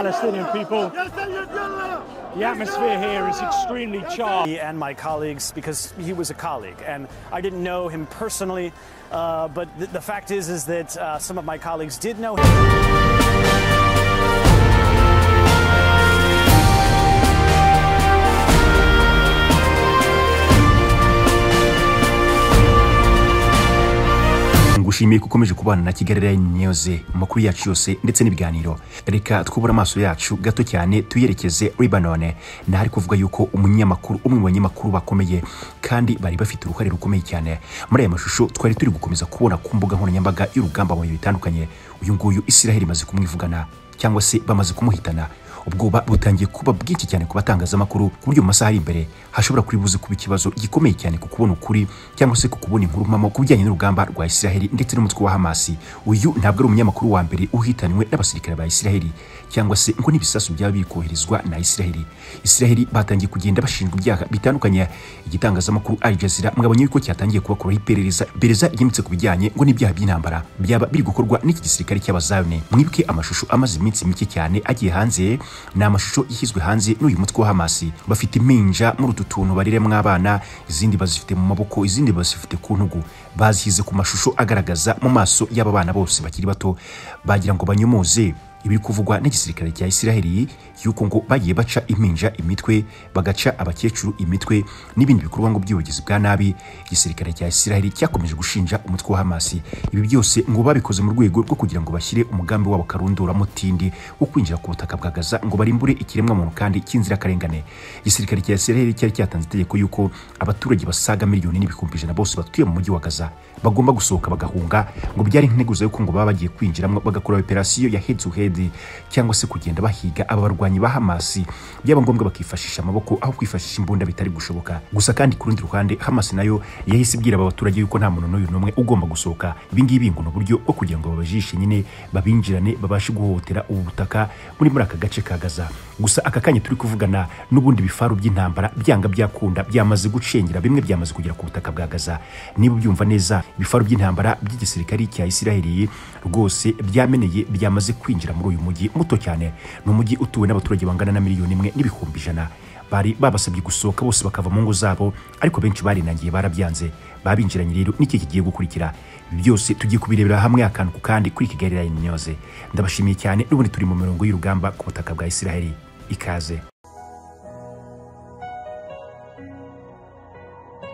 Palestinian people. The atmosphere here is extremely charged. me and my colleagues because he was a colleague, and I didn't know him personally. Uh, but th- the fact is, is that uh, some of my colleagues did know him. ngushimiye ko ukomeje kubana na kigali rayini niyuze amakuru yacu yose ndetse n'ibiganiro reka twubure amaso yacu gato cyane tuyerekeze ribanone ntahari kuvuga yuko umunyamakuru umwe mu banyamakuru bakomeye kandi bari bafite uruhare rukomeye cyane muri aya mashusho twari turi gukomeza kubona ku mbuga nkoranyambaga y'urugamba mu bihe bitandukanye uyu nguyu israheli imaze kumwivugana cyangwa se bamaze kumuhitana ubwoba butangiye kuba bwinshi cyane ku batangazamakuru ku buryo mu masaha ari imbere hashobora kuri buze kuba ikibazo gikomeye cyane ku kubona ukuri cyangwa se ku kubona inkuru mpamo ku bijyanye n'urugamba rwa Isiraheli ndetse n'umutwe wa Hamasi uyu ntabwo ari umunyamakuru wa mbere uhitanywe n'abasirikare ba Isiraheli cyangwa se ngo n'ibisasu byaba bikoherezwa na Isiraheli Isiraheli batangiye kugenda bashinjwa ibyaha bitandukanye igitangazamakuru Al Jazeera mwabonye yuko cyatangiye kubakoraho iperereza iperereza ryimbitse ku bijyanye ngo n'ibyaha by'intambara byaba biri gukorwa n'iki gisirikare cy'abazayone mwibuke amashusho amaze iminsi mike cyane agiye hanze ni amashusho yashyizwe hanze n'uyu mutwe wa hamasi bafite impinja muri utu tuntu bariremwo abana izindi bazifite mu maboko izindi bazifite ku ntugu bazishyize ku mashusho agaragaza mu maso y'aba bana bose bakiri bato bagira ngo banyomoze ibiri kuvugwa n'igisirikare cya Isiraheli y'uko ngo bagiye baca impinja imitwe bagaca abakecuru imitwe n'ibindi bikorwa ngo by'ubugizi bwa nabi igisirikare cya Isiraheli cyakomeje gushinja umutwe wa Hamasi ibi byose ngo babikoze mu rwego rwo kugira ngo bashyire umugambi wabo karunduramatindi wo kwinjira ku butaka bwa Gaza ngo barimbure ikiremwa muntu kandi cy'inzirakarengane igisirikare cya Isiraheli cyari cyatanze itegeko y'uko abaturage basaga miliyoni n'ibihumbi ijana bose batuye mu mujyi wa Gaza bagomba gusohoka bagahunga ngo byari integuza y'uko ngo baba bagiye kwinjiramo bagakora operasiyo ya head to head cyangwa se kugenda bahiga aba barwanyi ba Hamasi byaba ngombwa bakifashisha amaboko aho kwifashisha imbunda bitari gushoboka gusa kandi ku rundi ruhande Hamasi nayo yahise ibwira aba baturage yuko nta muntu n'uyu n'umwe ugomba gusohoka ibi ngibi ngo ni uburyo bwo kugira ngo babajishe nyine babinjirane babashe guhohotera ubu butaka buri muri aka gace ka Gaza gusa aka kanya turi kuvugana n'ubundi bifaru by'intambara byanga byakunda byamaze gucengera bimwe byamaze kugera ku butaka bwa Gaza niba ubyumva neza ibifaru by'intambara by'igisirikari cya Isiraheli rwose byameneye byamaze kwinjira muri uyu mujyi muto cyane ni umujyi utuwe n'abaturage bangana na miliyoni imwe n'ibihumbi ijana bari babasabye gusohoka bose bakava mu ngo zabo ariko benshi barinangiye barabyanze babinjiranye rero n'iki kigiye gukurikira Ibi byose tugiye kubirebera hamwe akantu ku kandi kuri Kigali Line News ndabashimiye cyane n'ubundi turi mu mirongo y'urugamba ku butaka bwa Isiraheli ikaze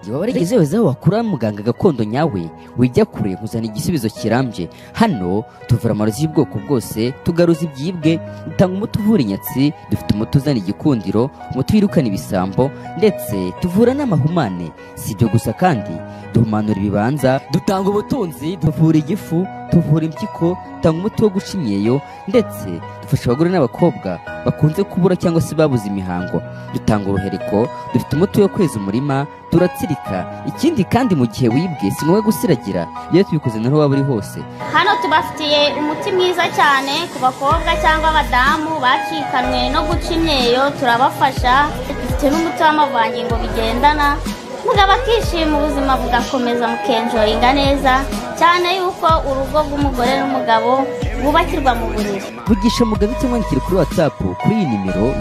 Igihe waba warigezeho wakura muganga gakondo nyawe wijya kure nkuzana igisubizo kirambye hano tuvura amarozi y'ubwoko bwose tugaruza ibyibwe dutanga umuti uvura inyatsi dufite umuti uzana igikundiro umuti wirukana ibisambo ndetse tuvura n'amahumane si ibyo gusa kandi duhumanura ibibanza dutanga ubutunzi tuvura igifu tuvura impyiko dutanga umuti wo guca imyeyo ndetse dufasha abagore n'abakobwa bakunze kubura cyangwa se babuze imihango dutanga uruhereko dufite umuti wo kweza umurima turatsirika ikindi kandi mu gihe wibwe si ngombwa gusiragira iyo tubikoze naho waba uri hose hano tubafitiye umuti mwiza cyane ku bakobwa cyangwa abadamu bacikanwe no guca imyeyo turabafasha dufite n'umuti w'amavangingo bigendana muga bakishima ubuzima bugakomeza mukenjoyinga neza cyane yuko urugo rw'umugore n'umugabo bwubakirwa mu buriri vugisha mugabe cyangwa wandikire kuri watsapu kuri iyi nimero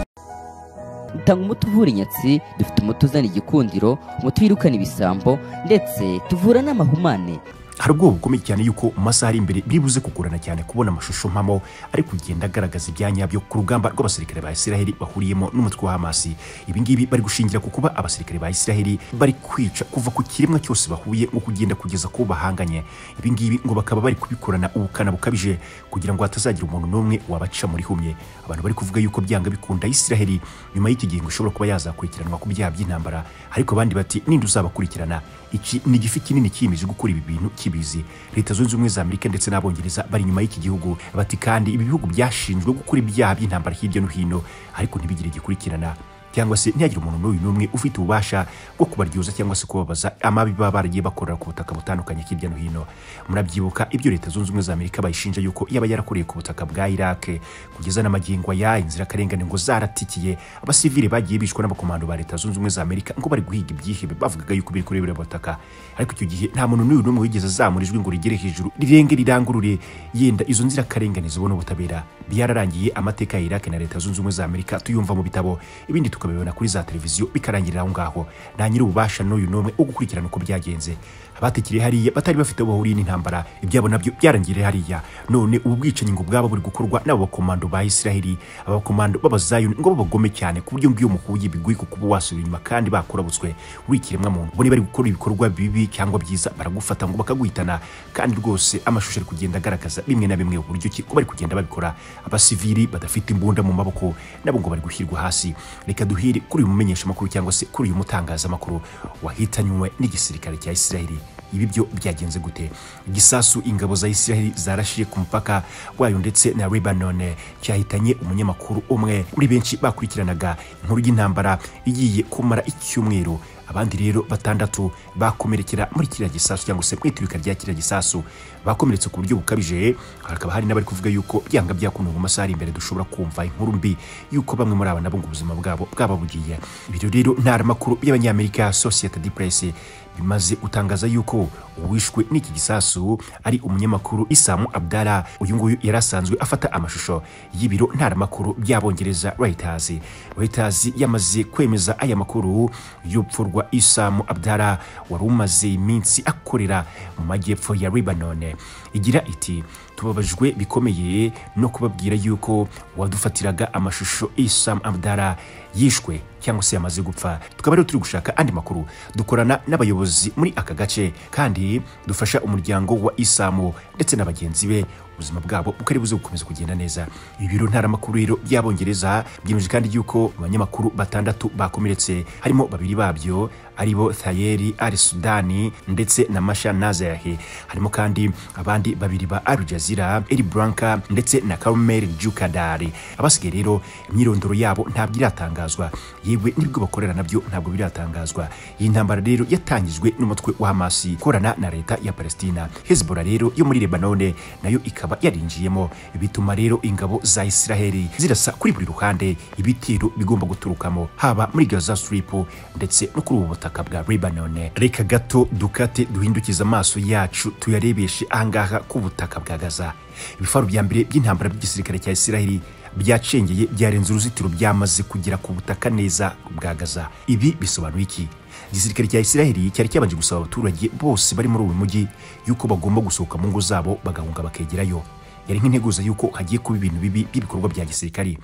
dutanga umuti uvura inyatsi dufite umuti uzana igikundiro umuti wirukana ibisambo ndetse tuvura n'amahumane hari ubwoba bukomeye cyane yuko mu masaha ari imbere biribuze kugorana cyane kubona amashusho mpamo ari kugenda agaragaza ibyanya byo ku rugamba rw'abasirikare ba Isiraheli bahuriyemo n'umutwe wa Hamasi ibi ngibi bari gushingira ku kuba abasirikare ba Isiraheli bari kwica kuva ku kiremwa cyose bahuye nko kugenda kugeza ku bo bahanganye ibi ngibi ngo bakaba bari kubikorana ubukana bukabije kugira ngo hatazagira umuntu n'umwe wabaca muri humye abantu bari kuvuga yuko byanga bikunda Isiraheli nyuma y'iki gihe ngo ishobora kuba yazakurikiranwa ku byaha by'intambara ariko abandi bati ninde uzabakurikirana iki ni igifi kinini kiyemeje gukora ibi bintu kibizi leta zunze ubumwe za amerika ndetse n'abongereza bari inyuma y'iki gihugu bati kandi ibi bihugu byashinjwe gukora ibyaha by'intambara hirya no hino ariko ntibigire gikurikirana cyangwa se ntihagire umuntu n'uyu n'umwe ufite ububasha bwo kubaryoza cyangwa se kubabaza amabi baba baragiye bakorera ku butaka butandukanye hirya no hino murabyibuka ibyo leta zunze ubumwe za amerika bayishinja yuko yaba yarakoreye ku butaka bwa iraq kugeza n'amagingo aya inzirakarengane ngo zaratikiye abasivili bagiye bicwa n'abakomando ba leta zunze ubumwe za amerika ngo bari guhiga ibyihebe bavugaga yuko biri kuri buriya butaka ariko icyo gihe nta muntu n'uyu n'umwe wigeze azamura ijwi ngo rigere hejuru rirenge rirangurure yenda izo nzirakarengane zibone ubutabera byararangiye amateka ya iraq na leta zunze ubumwe za amerika tuyumva mu bitabo ibindi tukabibona kuri za televiziyo bikarangirira aho ngaho nta nyiri ububasha n'uyu n'umwe wo gukurikirana uko byagenze abatekeye hariya batari bafite aho bahuriye n'intambara ibyabo nabyo byarangiriye hariya none ubu bwicanyi ngo bwaba buri gukorwa n'abo bakomando ba isiraheli abakomando b'abazayuni ngo babagome cyane ku buryo ngiyo umukuru w'igihugu ku kuba wasubira inyuma kandi bakurabutswe uri ikiremwamuntu bo bari gukora ibikorwa bibi cyangwa byiza baragufata ngo bakaguhitana kandi rwose amashusho ari kugenda agaragaza bimwe na bimwe uburyo ki ko bari kugenda babikora abasivili badafite imbunda mu maboko nabo ngo bari gushyirwa hasi reka duhire kuri uyu mumenyeshamakuru cyangwa se kuri uyu mutangazamakuru wahitanywe n'igisirikare cya isiraheli ibi byo byagenze gute igisasu ingabo za isiraheli zarashiye ku mupaka wayo ndetse na lebanone cyahitanye umunyamakuru umwe muri benshi bakurikiranaga inkuru y'intambara igiye kumara icyumweru abandi rero batandatu bakomerekera muri kiriya gisasu cyangwa se mu iturika rya kiriya gisasu bakomeretse ku buryo bukabije hakaba hari n'abari kuvuga yuko byanga byakunda mu masaha ari imbere dushobora kumva inkuru mbi yuko bamwe muri aba nabo ngo ubuzima bwabo bwaba bugiye ibyo rero ntaramakuru y'abanyamerika sosiyete di presse bimaze gutangaza yuko uwishwe n'iki gisasu ari umunyamakuru isamu abdara uyu nguyu yari asanzwe afata amashusho y'ibiro ntaramakuru by'abongereza reuters reuters yamaze kwemeza aya makuru y'urupfu rwa isamu abdara wari umaze iminsi akorera mu majyepfo ya lebanone igira iti tubabajwe bikomeye no kubabwira yuko wadufatiraga amashusho isamu abdara yishwe cyangwa se yamaze gupfa tukaba rero turi gushaka andi makuru dukorana n'abayobozi muri aka gace kandi dufasha umuryango wa isamu ndetse na bagenzi be ubuzima bwabo bukari buze gukomeza kugenda neza ibiro ntaramakuru rero by'abongereza byemeje kandi yuko abanyamakuru batandatu bakomeretse harimo babiri babyo aribo thayeri ari sudani ndetse na masha nazayahe harimo kandi abandi babiri ba al jazeera eri buranka ndetse na karomeri jukadari abasigaye rero imyirondoro yabo ntabwo iratangazwa yewe n'ibyo bakorera nabyo ntabwo biratangazwa iyi ntambara rero yatangijwe n'umutwe wa hamasi ikorana na leta ya palestina hezbollah rero yo muri lebanone nayo ikaba yarinjiyemo bituma rero ingabo za isiraheli zirasa kuri buri ruhande ibitiro bigomba guturukamo haba muri gaza strip ndetse no kuri ubu butaka bwa lebanone reka gato dukate duhindukiza amaso yacu tuyarebeshe ahangaha ku butaka bwa gaza ibifaru bya mbere by'intambara by'igisirikare cya isiraheli byacengeye byarenze uruzitiro byamaze kugera ku butaka neza bwa gaza ibi bisobanuye iki igisirikare cya isiraheli cyari cyabanje gusaba abaturage bose bari muri uyu mujyi yuko bagomba gusohoka mu ngo zabo bagahunga bakegerayo yari nk'integuza y'uko hagiye kuba ibintu bibi by'ibikorwa bya gisirikare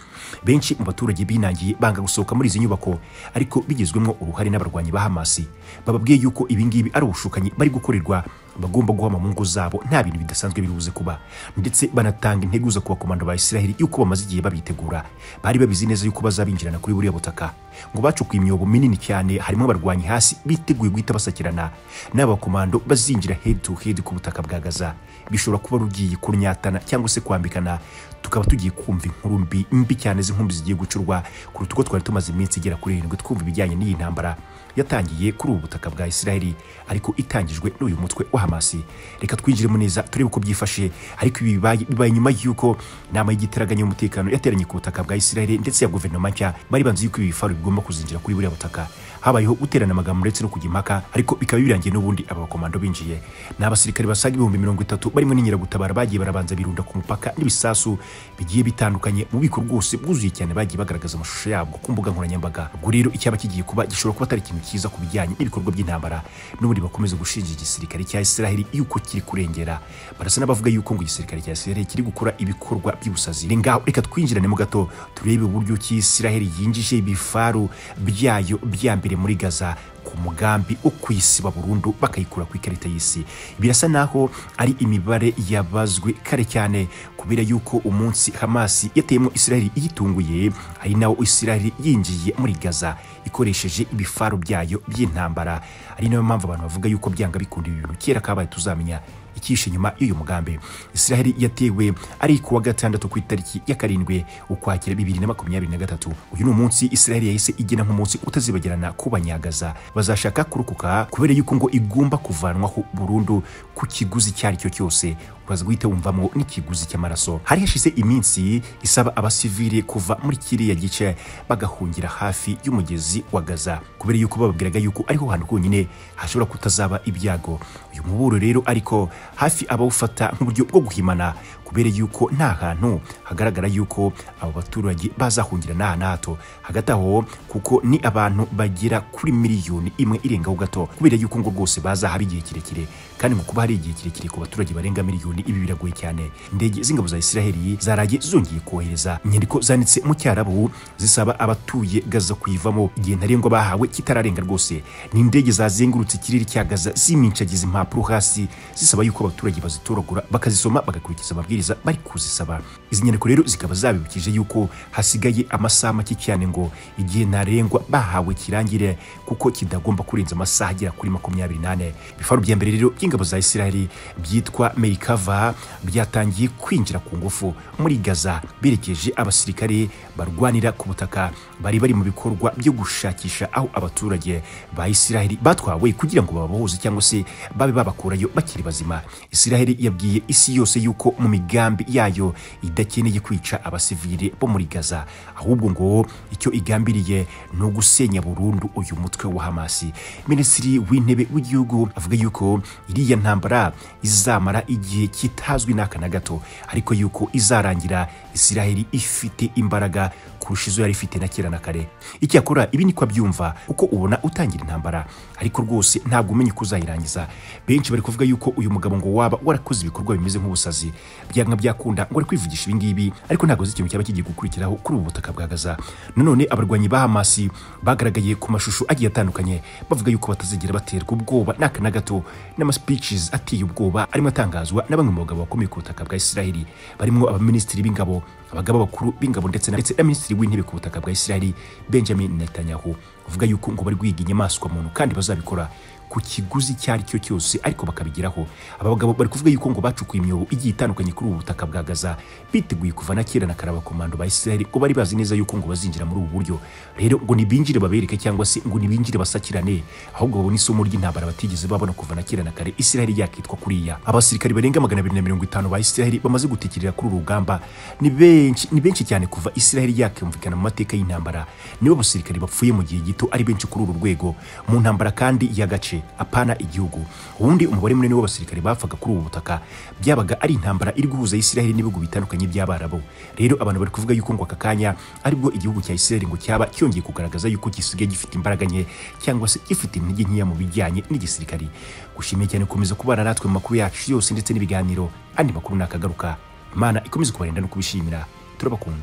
benshi mu baturage binangiye banga gusohoka muri izi nyubako ariko bigizwemo uruhare n'abarwanyi ba hamasi bababwiye yuko ibingibi ari ubushukanyi bari gukorerwa bagomba guhama mu ngo zabo nta bintu bidasanzwe bibuze kuba ndetse banatanga integuza ku bakomando ba isiraheli yuko bamaze igihe babitegura bari babizi neza yuko bazabinjirana kuri buriya butaka ngo bacukuye imyobo minini cyane harimo abarwanyi hasi biteguye guhita basakirana n'abakomando bazinjira head to head ku butaka bwa gaza bishobora kuba rugiye kunyatana cyangwa se kwambikana tukaba tugiye kumva inkuru mbi mbi cyane z'inkumbi zigiye gucurwa kuruta uko twari tumaze iminsi igera kuri irindwi twumva ibijyanye n'iyi ntambara yatangiye kuri ubu butaka bwa isiraheli ariko itangijwe n'uyu mutwe wa hamasi reka twinjiremo neza turebe uko byifashe ariko ibi bibaye bibaye nyuma y'uko inama y'igiteraganya y'umutekano yateranye ku butaka bwa isiraheli ndetse ya guverinoma nshya bari banze yuko ibi bifaru bigomba kuzinjira kuri buriya butaka habayeho guterana amagambo ndetse no kujya impaka ariko bikaba birangiye n'ubundi aba bakomando binjiye ni abasirikare basaga ibihumbi mirongo itatu barimo n'inkeragutabara bagiye barabanza birunda ku mupaka n'ibisasu bigiye bitandukanye mu bubiko rwose bwuzuye cyane bagiye bagaragaza amashusho yabwo ku mbuga nkoranyambaga ubwo rero icyaba kigiye kuba gishobora kuba atari ikintu cyiza ku bijyanye n'ibikorwa by'intambara n'ubundi bakomeza gushinja igisirikare cya isiraheli yuko kiri kurengera barasa n'abavuga yuko ngo igisirikare cya isiraheli kiri gukora ibikorwa by'ubusazi ngaho reka twinjiranemo gato turebe uburyo ki isiraheli yinjije ibifaru byayo bya mbere muri gaza ku mugambi wo kuyisiba burundu bakayikura ku ikarita y'isi birasa naho ari imibare yabazwe kare cyane kubera yuko umunsi hamasi yateyemo isiraheli iyitunguye ari nawo isiraheli yinjiye muri gaza ikoresheje ibifaru byayo by'intambara ari nayo mpamvu abantu bavuga yuko byanga bikunda ibintu kera kabaye tuzamenya ikihishe inyuma y'uyu mugambi israel yatewe ari ku wa gatandatu ku itariki ya karindwi ukwakira bibiri na makumyabiri na gatatu uyu ni umunsi israel yahise igena nk'umunsi utazibagirana ku banyagaza bazashaka kurokoka kubera yuko ngo igomba kuvanwaho burundu ku kiguzi icyo ari cyo cyose ukaza guhita wumvamo n'ikiguzi cy'amaraso hari hashize iminsi isaba abasivile kuva muri kiriya gice bagahungira hafi y'umugezi wa gaza kubera yuko bababwiraga yuko ariho hantu honyine hashobora kutazaba ibyago uyu muburo rero ariko hafi abawufata nk'uburyo bwo guhimana kubera yuko nta hantu hagaragara yuko abo baturage bazahungira n'aha na hato hagati aho kuko ni abantu bagera kuri miliyoni imwe irengaho gato kubera yuko ngo rwose bazahaba igihe kirekire kandi mu kuba hari igihe kirekire ku baturage barenga miliyoni ibi biragoye cyane indege z'ingabo za israheli zaraye zongeye kohereza inyandiko zanditse mu cyarabu zisaba abatuye gaza kuyivamo igihe ntarengwa bahawe kitararenga rwose ni indege zazengurutse ikirere cya gaza zimincagiza impapuro hasi zisaba yuko abaturage bazitoragura bakazisoma bagakurikiza amabwiriza bari kuzisaba izi nyandiko rero zikaba zabibukije yuko hasigaye amasaha make cyane ngo igihe ntarengwa bahawe kirangire kuko kidagomba kurenza amasaha agera kuri makumyabiri n'ane ibifaru bya mbere rero by'ingabo za isiraheli byitwa merikava byatangiye kwinjira ku ngufu muri gaza berekeje abasirikare barwanira ku butaka bari bari mu bikorwa byo gushakisha aho abaturage ba isiraheli batwawe kugira ngo bababohoze cyangwa se babe babakurayo bakiri bazima isiraheli yabwiye isi yose yuko mu migambi yayo idakeneye kwica abasivile bo muri gaza ahubwo ngo icyo igambiriye ni ugusenya burundu uyu mutwe wa hamasi minisitiri w'intebe w'igihugu avuga yuko iriya ntambara izamara igihe kitazwi n'aka na gato ariko yuko izarangira isiraheli ifite imbaraga kurusha izo yari ifite na kera na kare icyakora ibi niko abyumva kuko ubona utangira intambara ariko rwose ntabwo umenya uko uzayirangiza benshi bari kuvuga yuko uyu mugabo ngo waba warakoze ibikorwa bimeze nk'ubusazi byanga byakunda ngo ari kwivugisha ibi ngibi ariko ntabwo azi ikintu cyaba kigiye gukurikiraho kuri ubu butaka bwa gaza nanone abarwanyi ba hamasi bagaragaye ku mashusho agiye atandukanye bavuga yuko batazigera baterwa ubwoba n'aka na gato n'amaspeeches ateye ubwoba arimo atangazwa na bamwe mu bagabo bakomeye ku butaka bwa isiraheli barimo abaminisitiri b'ingabo abagaba bakuru b'ingabo ndetse na ndetse na minisitiri w'intebe ku butaka bwa isiraheli benjamin netanyahu bavuga yuko ngo bari guhiga inyamaswa muntu kandi bazabikora ku kiguzi icyo ari cyo cyose ariko bakabigeraho aba bagabo bari kuvuga yuko ngo bacukuye imyobo igiye itandukanye kuri ubu butaka bwa gaza biteguye kuva na kera na kare abakomando ba isiraheli ngo bari bazi neza yuko ngo bazinjira muri ubu buryo rero ngo ntibinjire babereke cyangwa se ngo ntibinjire basakirane ahubwo babone isomo ry'intambara batigeze babona kuva na kera na kare isiraheli yakitwa kuriya abasirikari barenga magana abiri na mirongo itanu ba isiraheli bamaze gutekerera kuri uru rugamba ni benshi ni benshi cyane kuva isiraheli yakiyumvikana mu mateka y'intambara nibo basirikari bapfuye mu gihe gito ari benshi kuri uru rwego mu ntambara kandi y'agace apana igihugu ubundi umubare munini w'abasirikare bapfaga kuri ubu butaka byabaga ari intambara iri guhuza isiraheli n'ibihugu bitandukanye by'abarabu rero abantu bari kuvuga yuko ngo aka kanya aribwo igihugu cya isiraheli ngo cyaba cyongeye kugaragaza yuko gisigaye gifite imbaraga nke cyangwa se gifite intege nkeya mu bijyanye n'igisirikari gushimiye cyane gukomeza kubana natwe mu makuru yacu yose ndetse n'ibiganiro andi makuru nakagaruka imana ikomeze kubarinda no kubishimira turabakunda